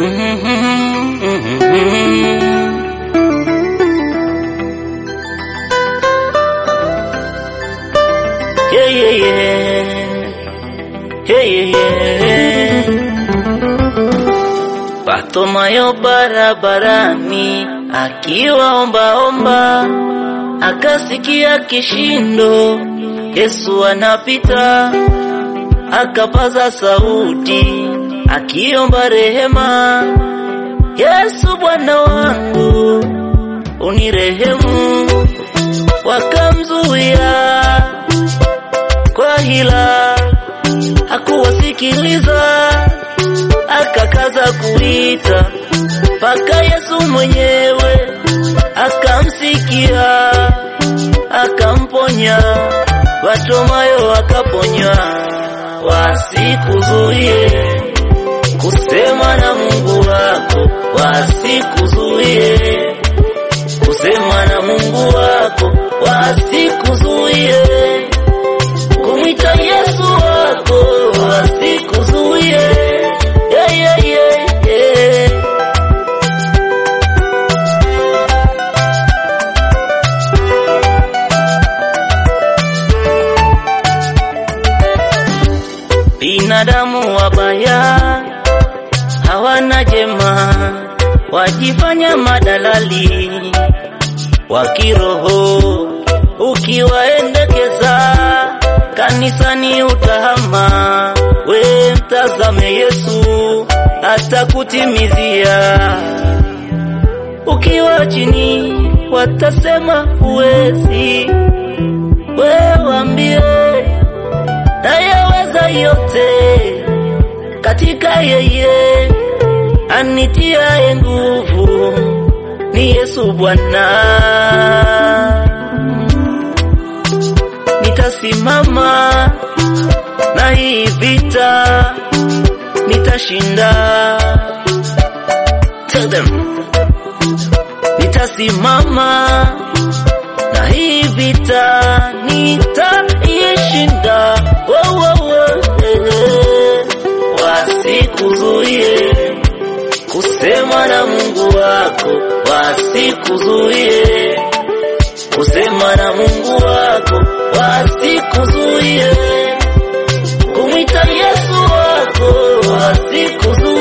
Yeah, yeah, yeah. Yeah, yeah, yeah. Bartimayo barabarani akiwaombaomba, akasikia kishindo, Yesu anapita, akapaza sauti akiomba rehema, Yesu Bwana wangu unirehemu. Wakamzuia kwa hila, hakuwasikiliza, akakaza kuita mpaka Yesu mwenyewe akamsikia, akamponya. Bartimayo akaponywa. Wasikuzuie kusema na Mungu wako, wasikuzuie kusema na Mungu wako, wasikuzuie kumwita Yesu wako, wasikuzuie yeah, yeah, yeah, yeah. Binadamu wabaya hawana jema, wajifanya madalali wa kiroho. Ukiwaendekeza kanisani utahama, we mtazame Yesu atakutimizia. Ukiwa chini watasema huwezi, we waambie nayeweza yote katika yeye anitiaye nguvu, ni Yesu Bwana. Nitasimama na hii vita, nitashinda. Tell them. Nitasimama na hii vita, nitaishinda. Wo, wo, wo, eh, eh. Wasikuzuie kusema na Mungu wako, wasikuzuie kusema na Mungu wako, wasikuzuie kumwita Yesu wako, wasikuzuie